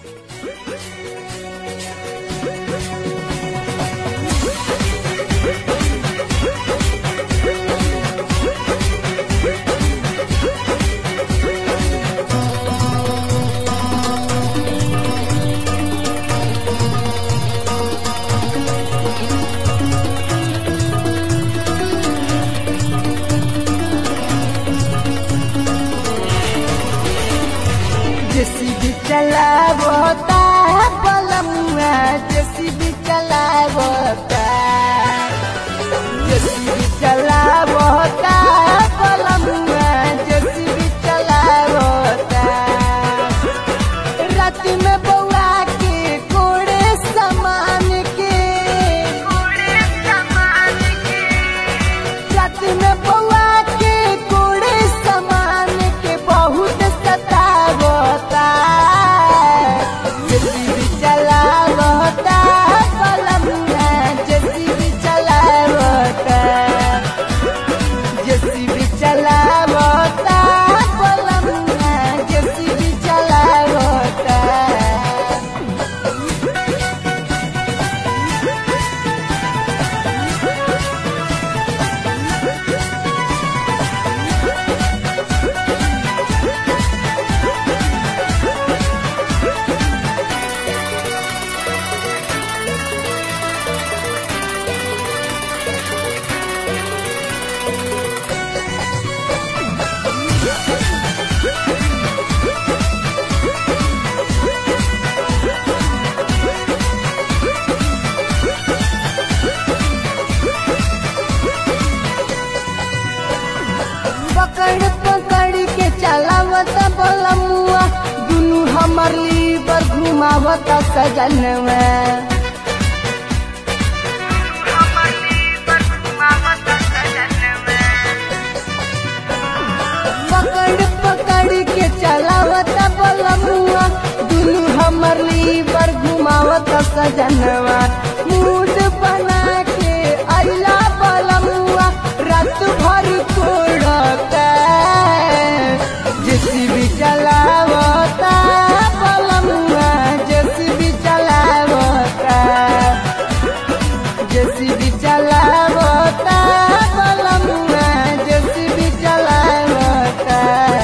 JCB चलावता पलमुआ JCB चलावता जेसीबी चलावता पलमुआ जेसीबी चलावता रात में बउआ के कोड़े समान के कोड़े समान के रात में बउआ के कोड़े समान के बहुत सतावता जेसीबी चलावता कलमिया जेसीबी चलावता जेसीबी चलावता कलमिया जेसीबी चलावता पकड़ पकड़ के चलावत बलमुआ दुनू हमर लीवर घुमावत सजनवा पकड़ पकड़ के चलावत बलमुआ दुनू हमर लीवर घुमावत सजनवा मूड बना के अइला बलमुआ रात भर कोड़ता जेसीबी चलावता बलमुआ जेसीबी चलावता जेसीबी चलावता बलमुआ जेसीबी चलावता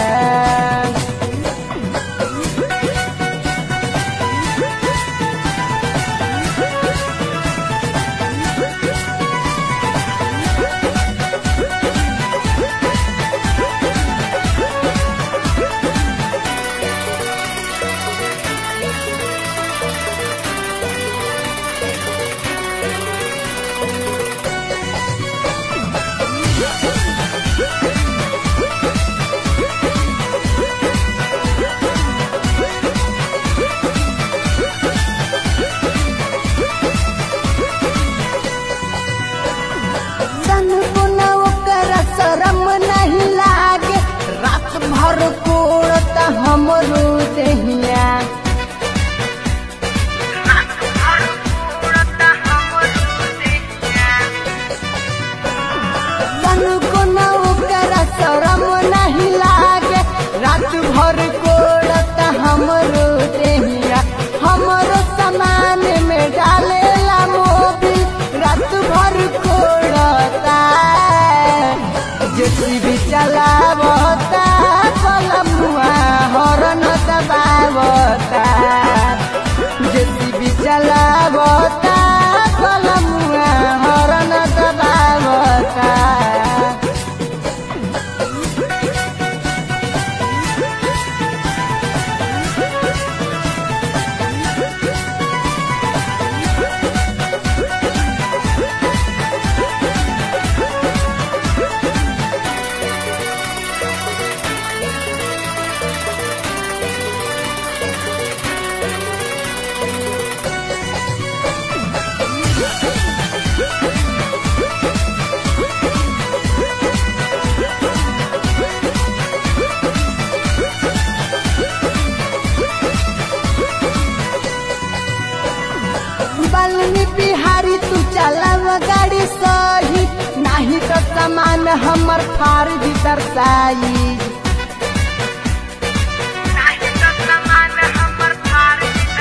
तन को न ओकर शरम नहीं लागे रात भर कोड़ता हमरो देहिया तन को न ओकर शरम नहीं लागे रात भर कोड़ता हमरो देहिया हमरो सामान में डालेला मोबिल रात भर कोड़ता जेसीबी चलावता कलमुआ हरन दबावता जेसीबी चलावता कलमुआ हरन दबावता बलनी बिहारी तू चलाव गाड़ी सही नाही तो सामान हमर फार भी दर्शाई नाही तो सामान हमर फार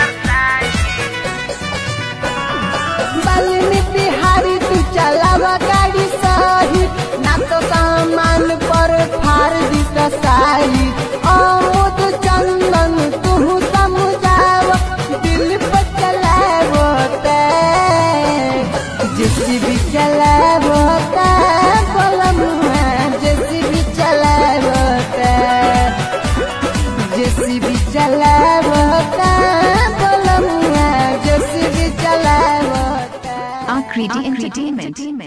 Akriti Entertainment.